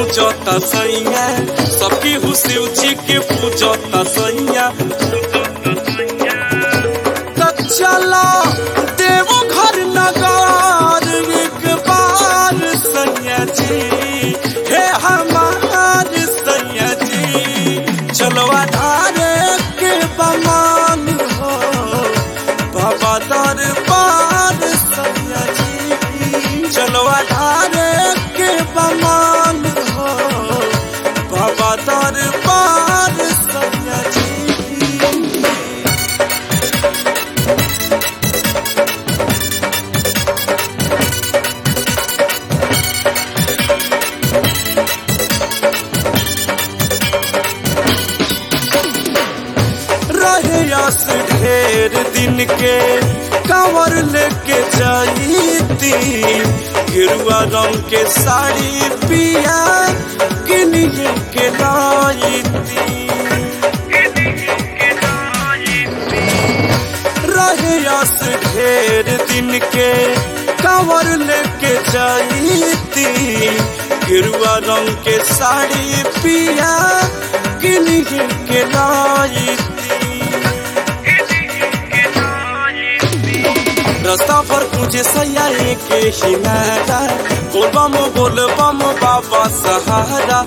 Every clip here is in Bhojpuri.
पूजता सैया सबकी हु शिव जी के पूजता सैया त चला देवो घर नगार एक बार सैया जी हे हमार सैया जी चलवा धारे के बमान हो बाबा दरबार सैया जी चलवा धारे के बमान हो बाबा दरबार सैया जी रहे आस ढेर दिन के कांवर लेके जाईती गिरुआ रंग के साड़ी पिया किनिए के लाईती रहे आस ढेर दिन के कांवर लेके जाईती गिरुआ रंग के साड़ी पिया किनिए के लाईती रास्ता पर तुझे सैया के ही नारा बोलबम बोलबम बाबा सहारा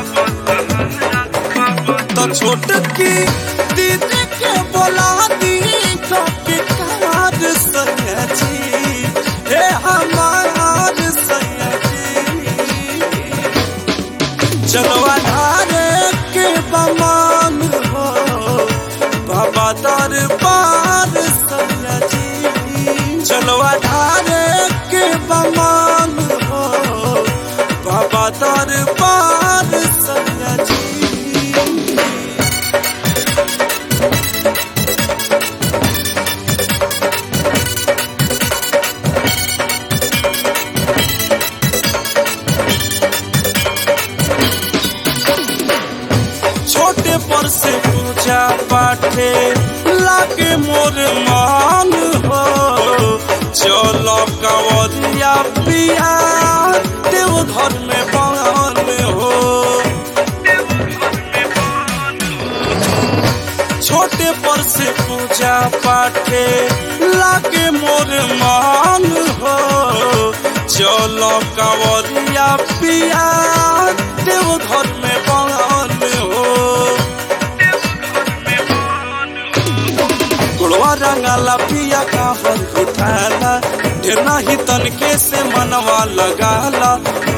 तो छोट की दीदी के बोला दी कभी कार सैया जी हे हमार सैया जी चलो अधारे के बमान हो बाबा दरबार सैया जी चलो अधारे के बमान हो बाबा दरबार सैया जी छोटे पर से पूजा पाठे लागे मोर मान हो चलो कंवरिया पिया देव घर में बान हो छोटे पर से पूजा पाठे लागे मोर मान हो चलो कंवरिया पिया देव घर में बान हो गुड़वा रंगाला पिया काबर उठाला ढेर नाही तनके से मनवा लगाला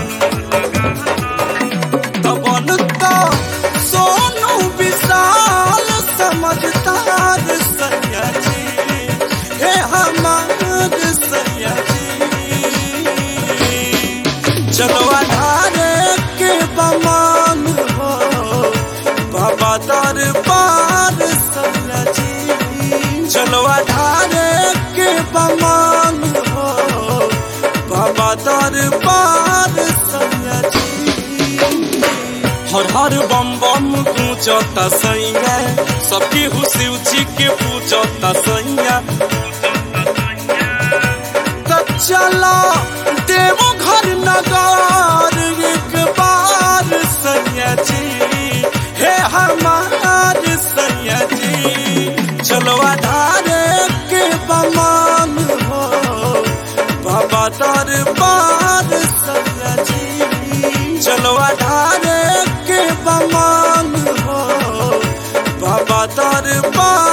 तबन तो सोनू विशाल समझदार सैया जी हे हमार सैया जी चलो अधारे के बमान हो बाबा दरबार सैया जी चलो अधारे के बमान हो बाबा दरबार सैया जी हर हर बम बम पूजता सैया सबकी हु शिव जी के पूजता सैया त चला देवो घर नगार एक बार सैया जी हे हमार सैया जी चलो आधारे के बमान हो बाबा दरबार सैया जी चलो आधारे के बमान हो बाबा दरबार